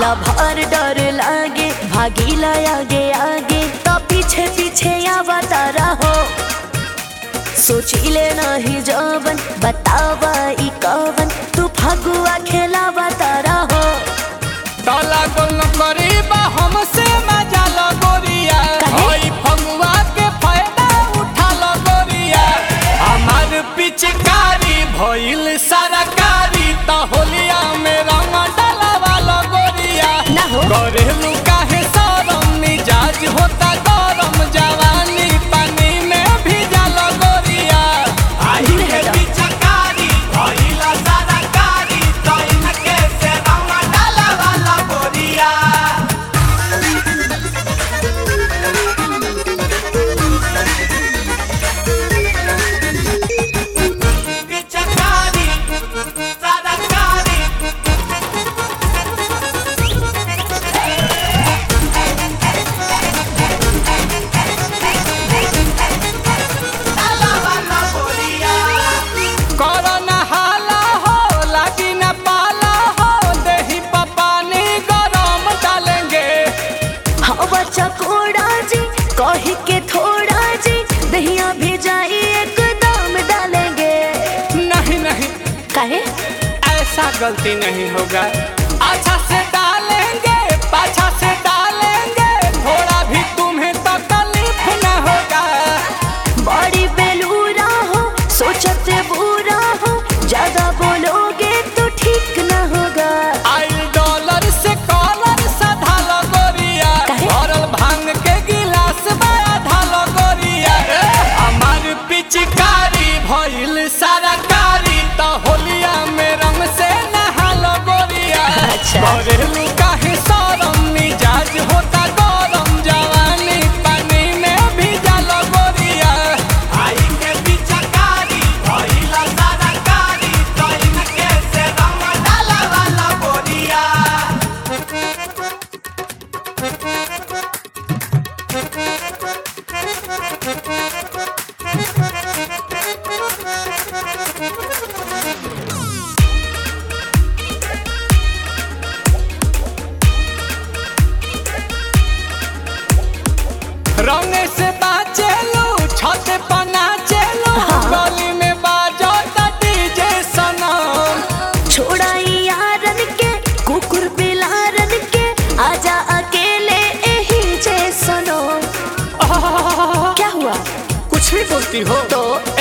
Lover डर लागे भागीला आगे आगे तो पीछे पीछे आवता रहो सोचिले नहीं जवन बतावा ई कवन तू फगुआ खेलावता रहो डाला गोल करीबा हमसे मजा लगोरिया काहे? होई फगुआ के फायदा उठा लगोरिया हमार पिचकारी भइल सरकारी त होलिया में रंग डालावा लगोरिया ना हो। करेलू काहे सरम मिजाज होता गरम जवानी पानी में भीजा लगोरिया आई दूर के हटो। पिचकारी भइल सरकारी त इनके से रंग डालावा लगोरिया पिचकारी सरकारी कोरोना हाला हो लागी न पाला हो देही पपानी गरम डालेंगे हवा चकोड़ा जी कही के थोड़ा जी दहिया भेजाई एकदम डालेंगे नहीं नहीं काहे ऐसा गलती नहीं होगा अच्छा से डालेंगे पाछा से डालेंगे थोड़ा भी तुम्हें तकलीफ न होगा बड़ी बेलूरा हो सोचते बुरा हो ज्यादा बोलोगे तो ठीक न होगा आई डॉलर से कॉलर साधा लगोरिया काहे? भरल भांग के गिलास बड़ा धा लगोरिया हमार पिचकारी भइल सरकारी त होलिया में रंग से नहा लगोरिया अच्छा। करेलू काहे सरम मिजाज होता गरम जवानी पानी में भीजा लगोरिया आई के पिचकारी भइल सरकारी त इनके से रंग डालावा लगोरिया रंग से बाचे लो छत पना चलो गली में बाजो त डीजे सनम छोड़ाई यारन के कुकुर बिलारन के आजा अकेले यही जे सुनो क्या हुआ कुछ भी बोलती हो तो